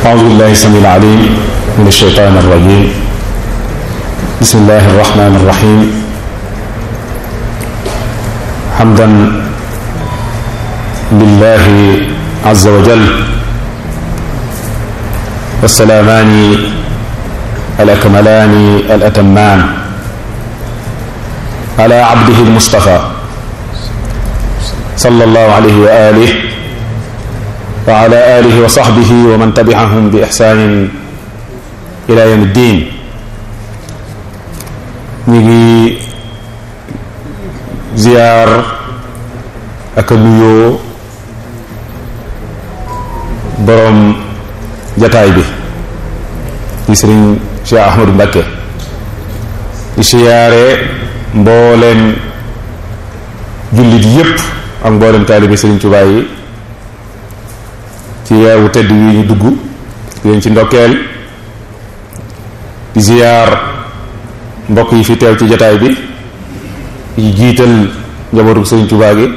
أعوذ بالله السميع العليم من الشيطان الرجيم بسم الله الرحمن الرحيم حمدا لله عز وجل والسلامان الأكملان الأتمان على عبده المصطفى صلى الله عليه وآله وعلى آله وصحبه ومن تبعهم بإحسان إلى يوم الدين نيجي زيار ak nuyoo boroom jataay bi di sëriñ Cheikh Ahmadou Mbacké di siyaare mbooleem jullit yépp ak mbooleem taalibe sëriñ Tuubaa yi ci weewu tedd wi ñu dugg di leen ci ndokkeel di ziyaar mbokk yi fi teew ci jataay bi di jiital njabootu sëriñ Tuubaa gi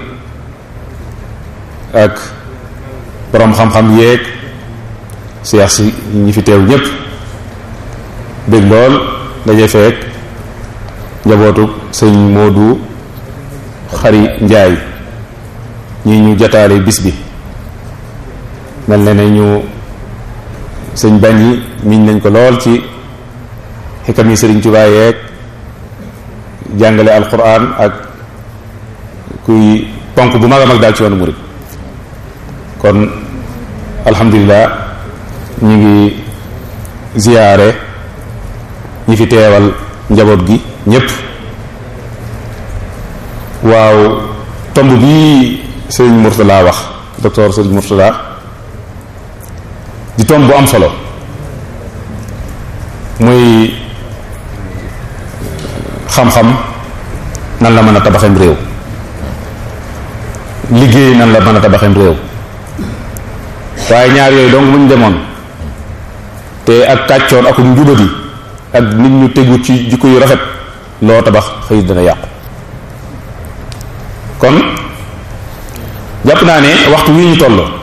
ak boroom xam-xam yéeg seex si ñi fi teew ñépp bég lool daje feek njabootu sëñ Moodu Xari Njaay ñi ñu jataale bis bi mel na ne ñu sëñ bañ yi miñ nañ ko lool ci xikam yi sëriñ Tuubaa yeeg jàngale alquran ak kuy ponk bu mag a mag daal ci yoonu murid kon alhamdulilah ñu ngi ziyaare ñi fi teewal njaboot gi ñépp waaw tomb bii sëriñ Murtala wax docteur sëriñ Murtala di tomb bu am solo muy xam-xam nan la mën a tabaxem réew liggéey nan la mën a tabaxem réew waaye ñaar yooyu donc muñ demoon te ak kàccoon ak njubadi ak nit ñu tegu ci jikko yu rafet loo tabax xëy dana yàqu kon jàpp naa ne waxtu wi ñu toll